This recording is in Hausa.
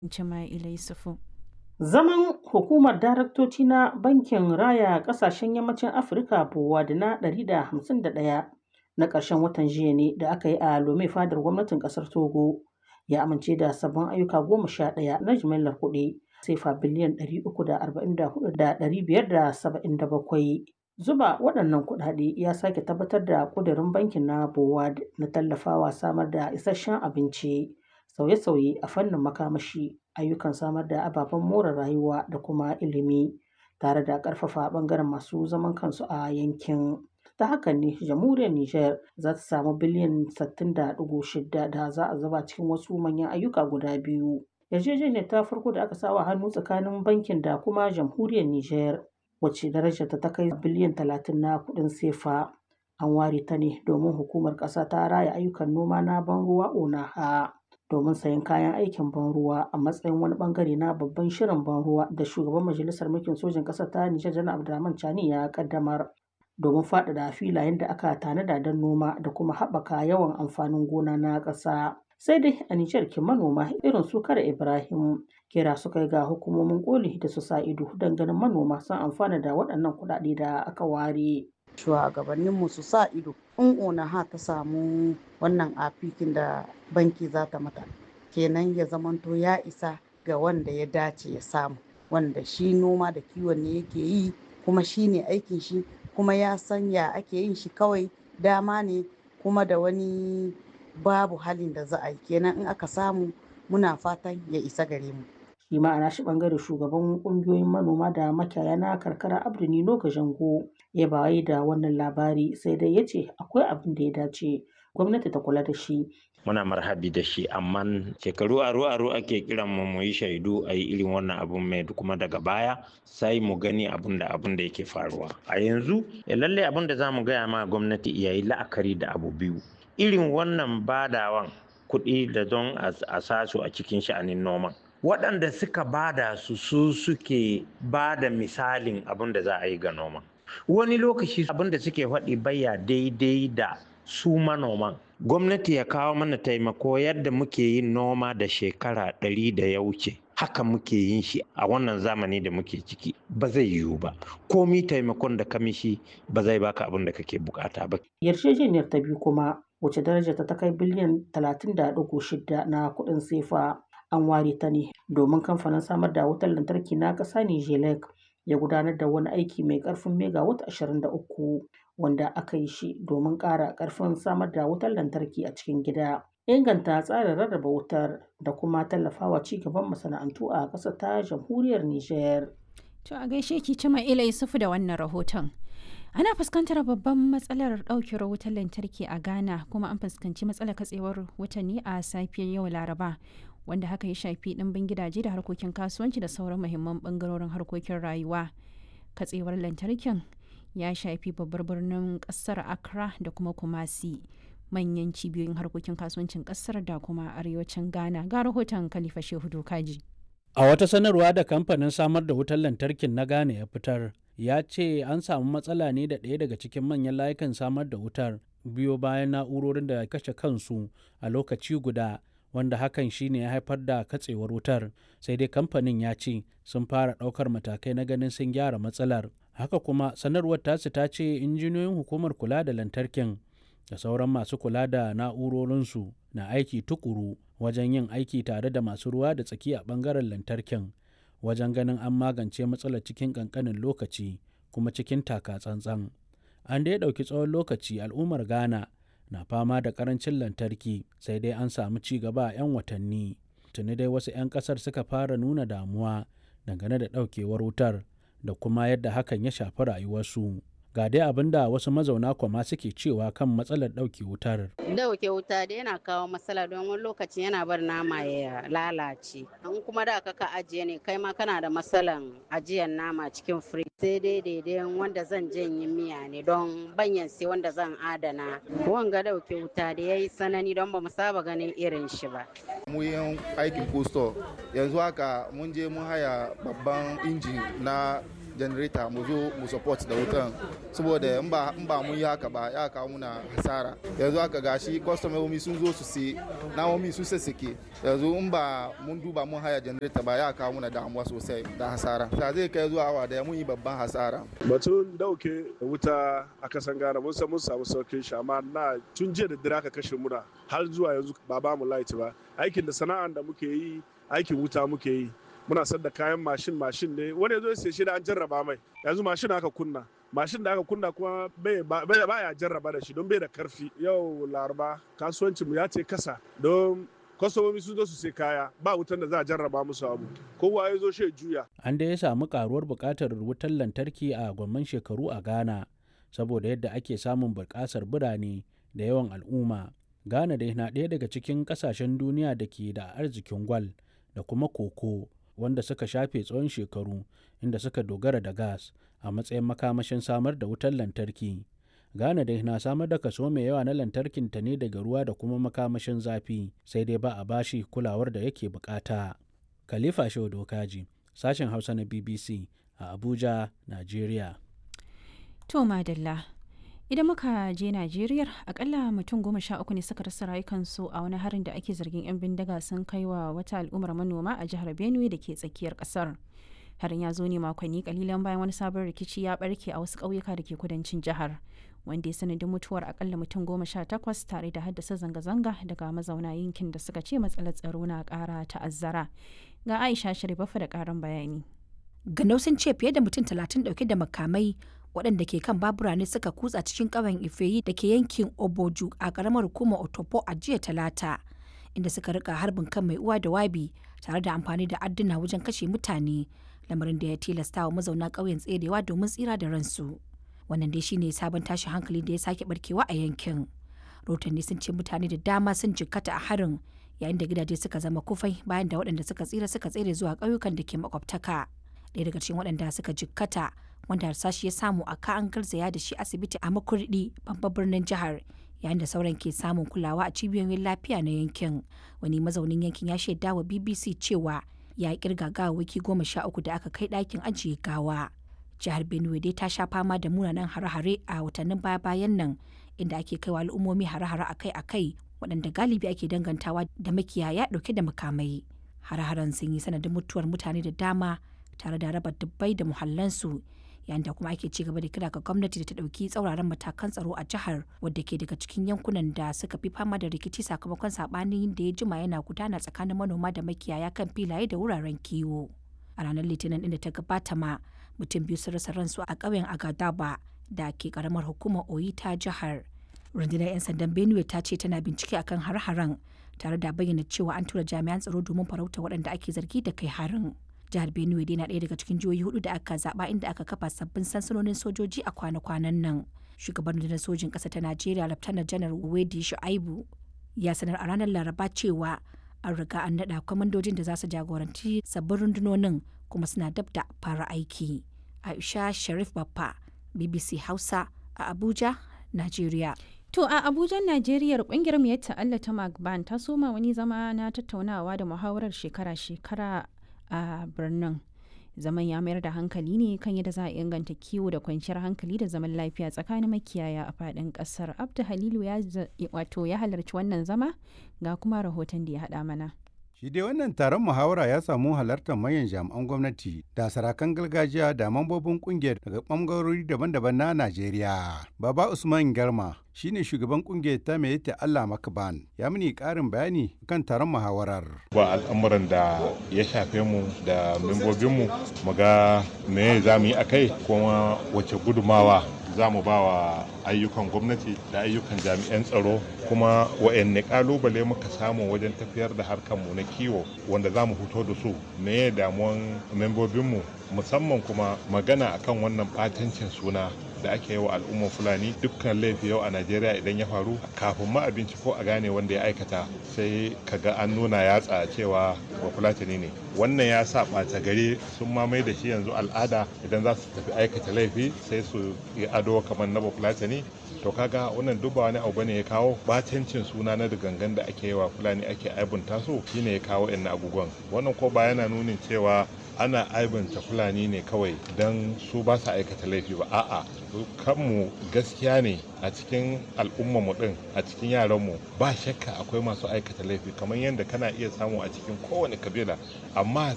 Jama'ila Yusufu. Zaman hukumar daraktoci na Bankin Raya Ƙasashen Yammacin Afirka (BOAD) na 151 na ƙarshen watan jiya ne da aka yi a Lome fadar gwamnatin ƙasar Togo ya amince da sabbin ayyuka goma sha ɗaya na jimillar kuɗi sefa biliyan 344,577. Zuba waɗannan kuɗaɗe ya sake tabbatar da ƙudurin bankin na BOAD na tallafawa samar da isasshen abinci, sauye-sauye a fannin makamashi, ayyukan samar da ababen more rayuwa da kuma ilimi, tare da ƙarfafa ɓangaren masu zaman kansu a yankin. Ta hakan ne jamhuriyar Nijar za ta samu biliyan 60.6 da za a zuba cikin wasu manyan ayyuka guda biyu. Yarjejeniyar ta farko da aka sa wa hannu tsakanin bankin da kuma jamhuriyar Nijar, wacce darajarta ta kai biliyan 30 na kuɗin sefa, an ware ta ne domin Hukumar Ƙasa ta Raya Ayyukan Noma na Ban ruwa (ONAHA) domin sayen kayan aikin ban ruwa a matsayin wani ɓangare na babban shirin ban ruwa da Shugaban Majalisar Mulkin Sojin ƙasar ta Nijar Janar Abdurrahman Chani ya ƙaddamar domin faɗaɗa filayen da aka tanada don noma da kuma haɓaka yawan amfanin gona na ƙasa. Sai dai a Nijar kin manoma irin su Kare Ibrahim kira suka yi ga hukumomin ƙoli da su sa ido don ganin manoma sun amfana da waɗannan kuɗaɗe da aka ware. shugabanninmu su sa ido in onaha ta samu wannan afikin da banki za ta mata kenan ya zamanto ya isa ga wanda ya dace ya samu wanda shi noma da kiwon ne yake yi kuma shi ne aikin shi kuma ya san ya ake yin shi kawai dama ne kuma da wani babu halin da za a yi kenan in aka samu muna fatan ya isa gare mu shi ma a nashi bangare shugaban kungiyoyin manoma da makiyaya na karkara abdu nino jango ya bayi da wannan labari sai dai ya ce akwai abin da ya dace gwamnati ta kula da shi muna marhabi da shi amma shekaru aro aro ake kiran mu mu yi shaidu a yi irin wannan abun mai kuma daga baya sai mu gani abun da abun da yake faruwa a yanzu ya lalle abun da za mu gaya ma gwamnati ya yi la'akari da abu biyu irin wannan badawan kuɗi da don a sasu a cikin sha'anin noman waɗanda suka bada su su suke ba da misalin abin da za a yi ga noma wani lokaci abin da suke faɗi baya daidai da su manoman gwamnati ya kawo mana taimako yadda muke yin noma da shekara ɗari da ya wuce haka muke yin shi a wannan zamani da muke ciki ba zai yiwu ba komi taimakon da kamishi ba zai baka abin da kake bukata ba yarjejeniyar ta biyu kuma wace darajar ta kai biliyan 30.6 na kuɗin sefa an ware ta ne domin kamfanin samar da wutar lantarki na ƙasa Nijelek ya gudanar da wani aiki mai ƙarfin megawatt 23 wanda aka yi shi domin ƙara ƙarfin samar da wutar lantarki a cikin gida. Inganta tsarin rarraba wutar da kuma tallafawa ci gaban masana'antu a ƙasar ta jamhuriyar Nijar. To a gaishe ki cima ila Yusufu da wannan rahoton. Ana fuskantar babban matsalar ɗaukewar wutar lantarki a Ghana kuma an fuskanci matsalar katsewar watanni a safiyar yau Laraba. wanda haka ya shafi ɗimbin gidaje da harkokin kasuwanci da sauran muhimman ɓangarorin harkokin rayuwa katsewar lantarkin ya shafi babbar birnin ƙasar accra da kuma kumasi manyan cibiyoyin harkokin kasuwancin ƙasar da kuma arewacin ghana ga rahoton khalifa shehu dokaji a wata sanarwa da kamfanin samar da wutar lantarkin na ghana ya fitar ya ce an samu matsala ne da ɗaya daga cikin manyan layukan samar da wutar biyo bayan na'urorin da kashe kansu a lokaci guda wanda hakan shine ya haifar da katsewar wutar sai dai kamfanin ya ce sun fara ɗaukar matakai na ganin sun gyara matsalar haka kuma sanarwar tasu ta ce injiniyoyin hukumar kula da lantarkin da sauran masu kula da na'urorinsu na aiki tukuru wajen yin aiki tare da masu ruwa da tsaki a ɓangaren lantarkin wajen ganin an magance matsalar cikin ƙanƙanin lokaci kuma cikin taka tsantsan an dai ɗauki tsawon lokaci al'ummar ghana na fama da karancin lantarki sai dai an samu ci gaba a 'yan watanni tuni dai wasu 'yan kasar suka fara nuna damuwa dangane da daukewar wutar da kuma yadda hakan ya shafi rayuwarsu ga dai abin da wasu mazauna kwama suke cewa kan matsalar ɗauke wutar. Dauke wuta da yana kawo matsala don wani lokaci yana bar nama ya lalace. An kuma da ka ajiye ne kai ma kana da matsalan ajiyar nama cikin firij. Sai dai daidai wanda zan janye miya ne don banyan sai wanda zan adana. Wanga dauke wuta da ya yi sanani don ba mu saba ganin irin shi ba. Mu aikin kusto yanzu haka mun je mun haya babban injin na generator mu zo mu support da wutan saboda in ba in ba mun yi haka ba ya kawo muna hasara yanzu haka gashi kwastomomi sun zo su sai namomi sun sassake yanzu in ba mun duba mun haya generator ba ya kawo muna damuwa sosai da hasara ta zai kai zuwa awa da mun yi babban hasara batun dauke wuta a kasan Ghana mun san mun samu saukin shi amma na tun jiya da dare aka kashe muna har zuwa yanzu ba ba mu light ba aikin da sana'an da muke yi aikin wuta muke yi muna sadda kayan mashin mashin ne wani yazo sai shi da an jarraba mai yanzu mashin aka kunna mashin da aka kunna kuma bai ya jarraba da shi don bai da karfi yau laraba kasuwancin mu ya ce kasa don kwastomomi sun zo su sai kaya ba wutan da za a jarraba musu abu kowa ya zo shi juya an da ya samu karuwar buƙatar wutar lantarki a gwamman shekaru a ghana saboda yadda ake samun buƙasar birane da yawan al'umma ghana dai na ɗaya daga cikin ƙasashen duniya da ke da arzikin gwal da kuma koko wanda suka shafe tsawon shekaru inda suka dogara da gas a matsayin makamashin samar da wutar lantarki ghana dai na samar da kaso mai yawa na lantarkin ta ne daga ruwa da kuma makamashin zafi sai dai ba a bashi kulawar da yake bukata khalifa shehu dokaji sashen hausa na bbc a abuja nigeria to madalla idan muka je najeriya akalla mutum goma sha uku ne suka rasa rayukansu a wani harin da ake zargin 'yan bindiga sun kai wa wata al'ummar manoma a jihar benue da ke tsakiyar kasar harin ya zo ne makonni kalilan bayan wani sabon rikici ya barke a wasu ƙauyuka da ke kudancin jihar wanda ya sanadin mutuwar akalla mutum goma sha takwas tare da haddasa zanga-zanga daga mazauna yankin da suka ce matsalar tsaro na ƙara ta'azzara ga aisha sharifafa da ƙarin bayani ganau sun ce fiye da mutum talatin ɗauke da makamai waɗanda ke kan babura ne suka kutsa cikin ƙauyen ifeyi da ke yankin oboju a ƙaramar hukumar otopo a jiya talata inda suka rika harbin kan mai uwa da wabi tare da amfani da adduna wajen kashe mutane lamarin da ya tilasta wa mazauna ƙauyen tserewa domin tsira da ransu wannan dai shine sabon tashin hankali da ya sake barkewa a yankin rotanni sun ce mutane da dama sun jikkata a harin yayin da gidaje suka zama kufai bayan da waɗanda suka tsira suka tsere zuwa ƙauyukan da ke makwabtaka ɗaya daga cikin waɗanda suka jikkata wanda harsashi ya samu a ka an garzaya da shi asibiti a makurdi babban birnin jihar yayin da sauran ke samun kulawa a cibiyoyin lafiya na yankin wani mazaunin yankin ya shaida wa bbc cewa ya kirga gawawaki goma sha uku da aka kai ɗakin ajiye gawa jihar benue dai ta sha fama da munanan hare-hare a watannin baya-bayan nan inda ake kaiwa al'ummomi hare-hare akai-akai waɗanda galibi ake dangantawa da makiyaya ɗauke da makamai hare-haren sun yi sanadin mutuwar mutane da dama tare da raba dubbai da muhallansu yayin da kuma ake ci gaba da kira ga gwamnati da ta ɗauki tsauraran matakan tsaro a jihar wadda ke daga cikin yankunan da suka fi fama da rikici sakamakon saɓanin da ya jima yana gudana tsakanin manoma da makiyaya kan filaye da wuraren kiwo a ranar litinin inda ta gabata ma mutum biyu sun rasa ransu a ƙauyen agadaba da ke karamar hukumar oyi ta jihar rundunar 'yan sandan benue ta ce tana bincike akan har-haren tare da bayyana cewa an tura jami'an tsaro domin farauta waɗanda ake zargi da kai harin jihar benue dai na ɗaya daga cikin jihohi hudu da aka zaba inda aka kafa sabbin sansanonin sojoji a kwana-kwanan nan shugaban rundunar sojin ƙasa ta najeriya laftanar janar wedi shu'aibu ya sanar a ranar laraba cewa an riga an naɗa kwamandojin da za su jagoranci sabbin rundunonin kuma suna dab da fara aiki aisha sharif baffa bbc hausa a abuja najeriya To a Abuja, Najeriya kungiyar mu ta Allah ta Magban ta soma wani zama na tattaunawa da muhawarar shekara-shekara a birnin. Zaman ya mayar da hankali ne kan yadda za a inganta kiwo da kwanciyar hankali da zaman lafiya tsakanin makiyaya a faɗin ƙasar. Abdu Halilu ya wato ya halarci wannan zama ga kuma rahoton da ya haɗa mana. Shi dai wannan taron muhawara ya samu halartar manyan jami'an gwamnati da sarakan gargajiya da mambobin kungiyar daga ɓangarori daban-daban na Najeriya. Baba Usman Garma shine shugaban kungiyar ta mai ta Allah Makban ya mini ƙarin bayani kan taron muhawarar. Ba al'amuran da ya shafe mu da membobinmu mu ga me za mu yi a kai kuma wace gudumawa za mu ba wa ayyukan gwamnati da ayyukan jami'an tsaro kuma wa'anne kalubale muka samu wajen tafiyar da harkarmu na kiwo wanda za mu fito da su me damuwan membobinmu musamman kuma magana akan wannan batancin suna da ake yi wa al'ummar fulani dukkan laifi yau a najeriya idan ya faru kafin ma abinci ko a gane wanda ya aikata sai kaga an nuna yatsa cewa ba fulatani ne wannan ya sa ɓata gari sun mamaye da shi yanzu al'ada idan za su tafi aikata laifi sai su yi ado kamar na bafulatani to kaga wannan duk ba wani abu bane ya kawo batancin suna na gangan da ake yi wa fulani ake aibunta su shine ya kawo yan abubuwan wannan ko ba yana nunin cewa ana aibanta fulani ne kawai don su ba su aikata laifi ba a'a kanmu gaskiya ne a cikin al'ummarmu din a cikin yaranmu ba shakka akwai masu aikata laifi kamar yadda kana iya samu a cikin kowane kabila amma